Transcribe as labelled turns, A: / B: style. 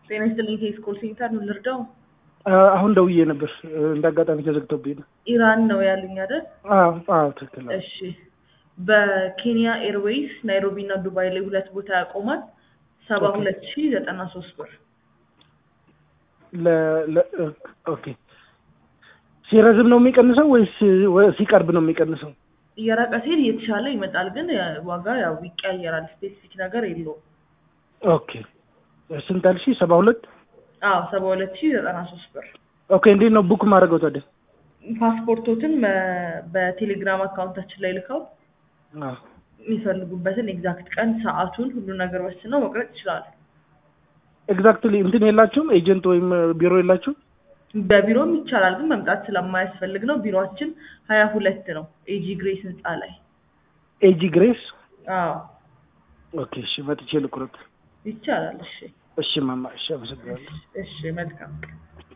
A: ጤና ይስጥልኝ ከስኮል ሴንተር ነው ልርዳው?
B: አሁን ደውዬ ነበር እንደ አጋጣሚ ተዘግቶብኝ ነው።
A: ኢራን ነው ያሉኝ አይደል?
B: አዎ አዎ ትክክል ነው።
A: እሺ በኬንያ ኤርዌይስ ናይሮቢ እና ዱባይ ላይ ሁለት ቦታ ያቆማል። ሰባ
B: ኦኬ።
A: ሁለት ሺ ዘጠና ሶስት ብር
B: ለ ለ- ኦኬ ሲረዝም ነው የሚቀንሰው ወይስ ወ- ሲቀርብ ነው የሚቀንሰው?
A: እየራቀ ሲሄድ እየተሻለ ይመጣል፣ ግን ያ- ዋጋ ያው ይቀያየራል። ስፔሲፊክ ነገር የለውም።
B: ኦኬ ስንት አልሽኝ? ሰባ ሁለት
A: አዎ ሰባ ሁለት ሺ ዘጠና ሶስት ብር
B: ኦኬ እንዴት ነው ቡክ ማድረገው ታዲያ?
A: ፓስፖርቶትን በ- በቴሌግራም አካውንታችን ላይ ልከው
B: አዎ
A: የሚፈልጉበትን ኤግዛክት ቀን ሰዓቱን ሁሉ ነገር ወስነው መቅረጥ ይችላሉ።
B: ኤግዛክትሊ እንትን የላችሁም ኤጀንት ወይም ቢሮ የላችሁም?
A: በቢሮም ይቻላል፣ ግን መምጣት ስለማያስፈልግ ነው። ቢሮአችን ሀያ ሁለት ነው ኤጂ ግሬስ ህንፃ ላይ።
B: ኤጂ ግሬስ
A: አዎ
B: ኦኬ እሺ መጥቼ ልቁረጥ።
A: ይቻላል። እሺ
B: እሺ ማማ እሺ አመሰግናለሁ።
A: እሺ መልካም